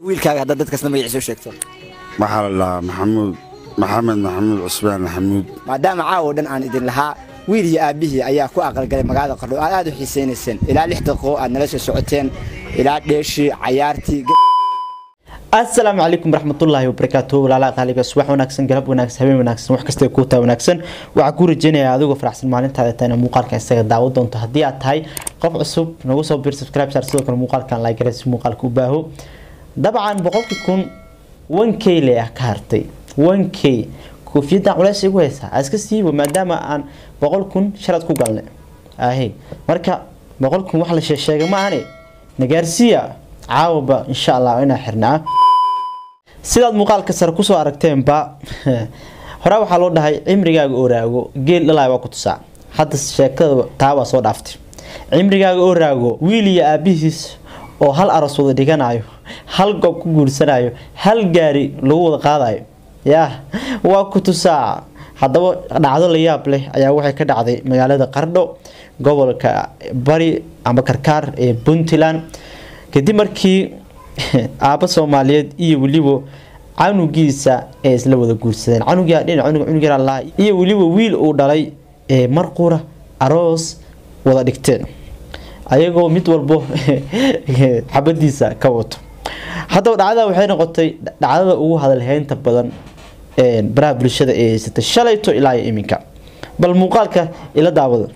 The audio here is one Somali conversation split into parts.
wiilkaaga haddaad dadkasna magaciisa u sheegto waxaa la dhahaa maxamuud maxamed maxamuud cusmaan maxamuud maadaama caawo dhan aan idin lahaa wiil iyo aabbihii ayaa ku aqalgalay magaalada qardho aad aad u xiisaynayseen ilaa lix daqiiqo aad nala soo socoteen ilaa dheeshii cayaartii asalaamu calaykum waraxmatullaahi wabarakaatu walaalaha qaaliga subax wanaagsan galab wanaagsan habeen wanaagsan wax kasta kuu taa wanaagsan waxaa kuu rajeynayaa adigoo faraxsan maalintaada tana muuqaalka isaga daawo doonto haddii aad tahay qof cusub nagu soo bir subscribe saar sidoo kale muuqaalkan like gare si muuqaalka u baaho dabcan boqolkii kun one k le ah ka hartay one k koofiyaddan culeys igu haysaa aa iska siibo maadaama aan boqol kun shalad ku galnay ahe marka boqol kun wax la sheesheega ma ahane nagaarsiya caawaba insha allah inaa xirnaa sidaad muuqaalka sare kusoo aragteenba hore waxaa loo dhahay cimrigaaga oraago geel dhalay waa ku tusaa hadda sheekada taa waa soo dhaaftay cimrigaaga oraago wiil iyo aabihiis oo hal aros wada dhiganayo hal goob ku guursanayo hal gaari lagu wada qaadayo yaa waa ku tusaa haddaba dhacdo la yaab leh ayaa waxay ka dhacday magaalada qardho gobolka bari amba karkaar ee puntland kadib markii aabba soomaaliyeed iyo weliba canugiisa ee isla wada guursadeen canugia dhinac cunug yaralaa iyo weliba wiil uu dhalay ee marqura aroos wada dhigteen ayagoo mid walbo xabadiisa ka wato haddaba dhacdada waxay noqotay dhacdada ugu hadalheynta badan baraha bulshada ee haysatay shalayto ilaa iyo iminka bal muuqaalka ila daawada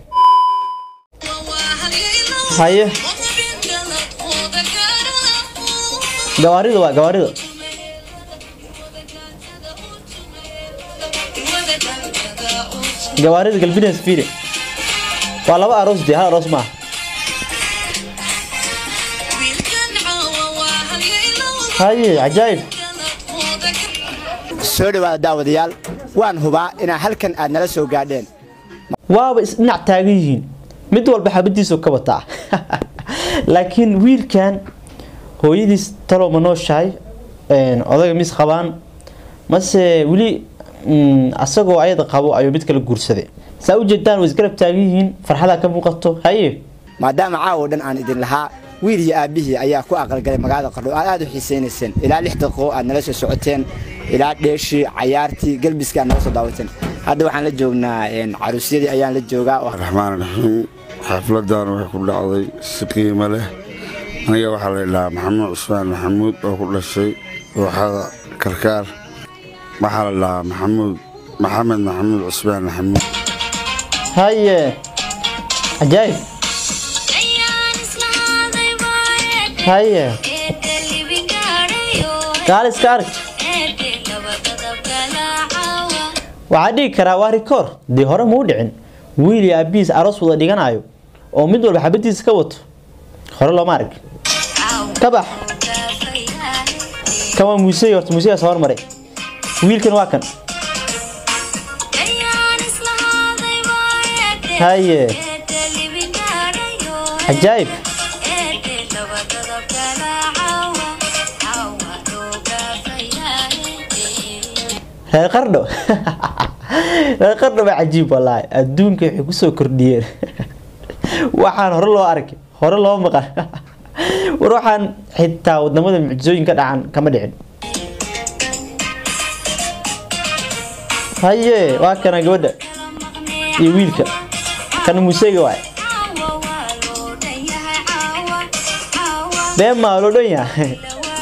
haye gawaarida waa gawaarida gawaarida galbines fiiri waa laba aroos dee hal aroos maaha haye cajaayib soo dhawaada daawadayaal waan hubaa inaa halkan aad nala soo gaadheen waaba isdhinac taagan yihiin mid walba xabadiisu ka wataa laakiin wiilkan hooyadiis talow ma nooshahay odayga mis qabaan mase weli asagoo ayada qabo ayuu mid kala guursaday saa ujeedaan way isgarab taagan yihiin farxadaa ka muuqato haye maadaama caawo dhan aan idin lahaa wiil iyo aabbihii ayaa ku aqalgalay magaalada qardho aad aad u xiisaynayseen ilaa lix daqiiqo aad nala soo socoteen ilaa dheeshii cayaartii galbiskii aad nala soo daawateen hadda waxaan la joognaa caruusyadii ayaan la joogaa raxmaan raxiim xafladan waxay ku dhacday si qiimo leh aniga waxaa la dhahaa maxamuud cusmaan maxamuud oo ku dhashay dooxada karkaar waxaa la dhahaa maxamuud maxamed maxamuud cusmaan maxamuud haye cajaayib haye gaaliska arag waxaa dhigi karaa waa rikoor dee hore muu dhicin wiil iyo aabihiis aroos wada dhiganayo oo mid walba xabadiisa ka wato hore looma arag ka bax kan waa muusey horta muusegaas hormaray wiilkan waa kan haye cajaayib reer qardho reer qardho baa cajiib wallaahi adduunka waxay kusoo kordhiyeen waxaan hore loo arkay hore loo maqan war waxaan xitaa wadamada mucjisooyin ka dhacan kama dhicin haye waa kana gabadha iyo wiilka kana muuseyga waay been maa loo dhan yahay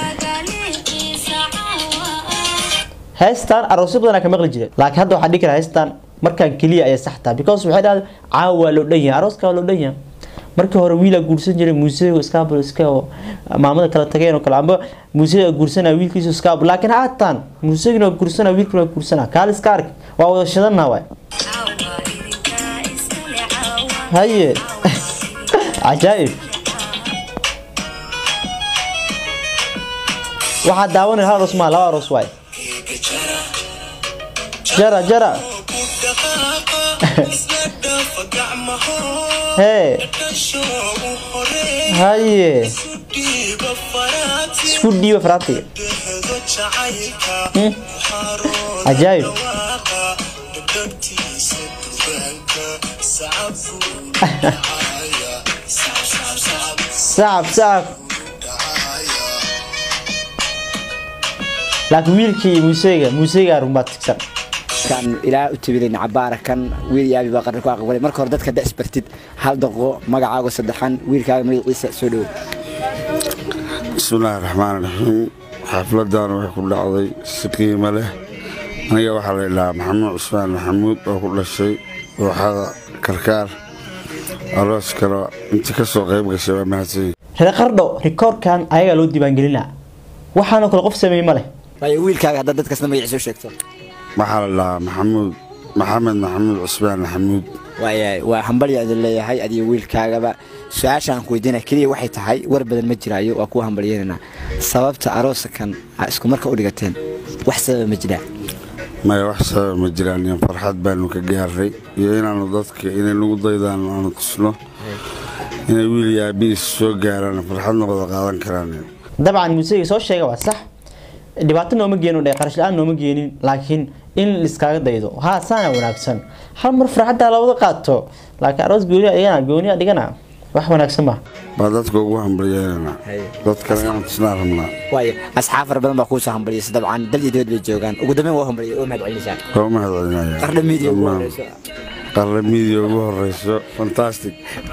heystan aroosyo badanaa ka maqli jiray laakiin hadda waxaa dhigi kara heystan markaan keliya ayay sax tahay because waxay dhahda caawa waa loo dhan yahay arooska waa loo dhan yahay markii hore wiilaa guursan jiray muuseyga iskaabul iska maamada kala tageen oo kale amba muuseyga guursanaa wiilkiisu iskaabul laakiin haatan muuseygina waa guursanaa wiilkina waa guursanaa kaal iska ark waa wada shidanaa waay haye cajaa'ib waxaa daawanaya hal aroos maa laba aroos waay jara jara hee haye isku dhiiba faraatiga cajaayib sacab sacab laakiin wiilkii iyo muuseyga muuseyga runbaa tigsan kan ilaa u tabilayn cabaara kan wiil iyo aabi baa qarni ku aqbalay marka hore dadka dasbartid hal daqo magacaaga saddexan wiilkaaga magaciisa soo dhowo bismillaahi raxmaan raxiim xafladan waxay ku dhacday si qiimo leh aniga waxaa la idhahaa maxamuud cusmaan maxamuud oo ku dhashay dooxada karkaar aroos kale intii ka soo qayb gashay waa mahadsanyihin reer qardho rikoorkan ayagaa loo diiwaangelinaa waxaanoo kale qof sameeyey ma leh waayo wiilkaaga haddaad dadkasna magaciisa u sheegto waxaa la idhahaa maxamuud maxamed maxamuud cusmaan maxamuud waaya waa hambalya idin leeyahay adiyo wiilkaagaba su-aashaan ku weydiina keliya waxay tahay war badan ma jiraayo waa kuwa hambalyeynanaa sababta aroosakan aa isku marka u dhigateen wax sababa ma jiraa maya wax sababa ma jiraan iyo farxad baanu ka gaaray iyo inaanu dadka inay nagu daydaan aanu tusno inay wiil iyo aabihiis soo gaaraan farxadna wada qaadan karaan dabcan muuseyga soo sheega waa sax dhibaato nooma geenin dhe qarash la-aan nooma geenin laakiin in liskaaga daydo haa saana wanaagsan hal mar farxaddaa la wada qaato laakiin aroos gooniya dhigana gooniya dhigana wax wanaagsan ma baa dadka ugu hambalyeynanaa dadkana inaan tusnaa rabnaa waayo asxaab fara badan baa kuusoo hambalyaysa dabcan dal iyo dibad bay joogaan ugu dambeyn waa hambalyay oo mahad celinaysaa waa u mahad celinaya qardha miidiya ugu Dhammaan. horeyso qarra miidiya ugu horeyso fantastic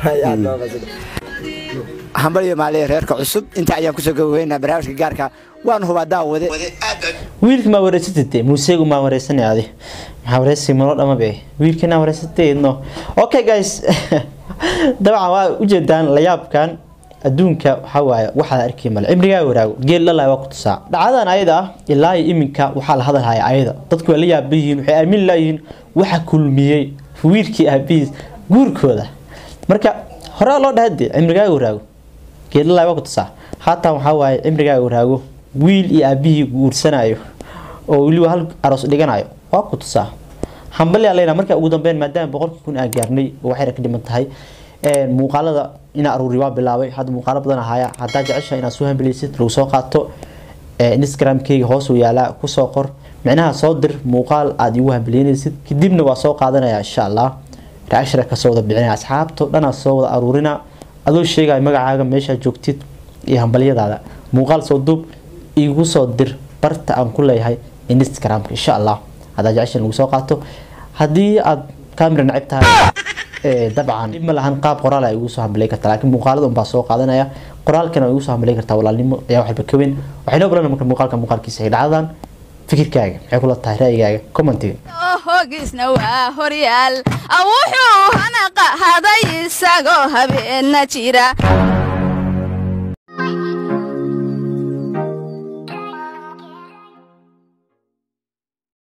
hambalyo maaliya reerka cusub inta ayaan kusoo gabaweynaa barnaamijka gaarka waanu hubaa daawade wiilka maa wareysatay muuseygu maa wareysanay adi maxaa wareysi malo dhama be wiilkina wareysatay no okay guys dabcan waa ujeedaan layaabkan adduunka waxaa waaye waxaa la arkay male cimrigaa waraago geel dhalay waa ku tusaa dhacdadan ayada ah ilaa iyo iminka waxaa la hadalhaya ayada dadku waa la yaaban yihiin waxay aamin laayihiin waxa kulmiyey wiilkii aabihiis guurkooda marka horaa loo dhahay dee cimrigaaga waraago geel dhalay waa ku tusaa haatan waxaa waaye cimrigaaga waraago wiil iyo aabihii guursanayo oo weliba hal aroos dhiganayo waa ku tusaa hambalyaa leyna marka ugu dambeyn maadaama boqolkii kun aan gaarnay oo waxayna ka dhiman tahay een, muuqaalada ina aruuri waa bilaabay hadda muuqaalo badan ahaya haddaa jecesha inaad soo hambaliysid lagu soo qaato ee, instagramkeyga hoos uu yaalaa kusoo qor micnaha soo dir muuqaal aad igu hambaliynaysid kadibna waa soo qaadanaya insha allah reacshara kasoo wada bixinaya asxaabto dhanaa soo wada aruurina adoo sheegaya magacaaga meeshaa joogtid iyo hambalyadaada muuqaal soo duub igu soo dir barta aan ku leeyahay instagramka insha allah haddaa jecesha in lagu soo qaato haddii aad kamera nacib tahay ee, dabcan dhib ma lahan qaab qoraal ay igu soo hambalay kartaa laakiin muuqaalada unbaa soo qaadanaya qoraalkana waa igu soo hambalay kartaa walaalnimo ayaa waxba ka weyn waxayna ogolaan marka muuqaalka muuqaalkiisa ay dhacdaan fikirkaaga maxay kula tahay ra'yigaaga commentiga hoogiisna waa horyaal wuxuu hana qahaday isagoo habeenna jira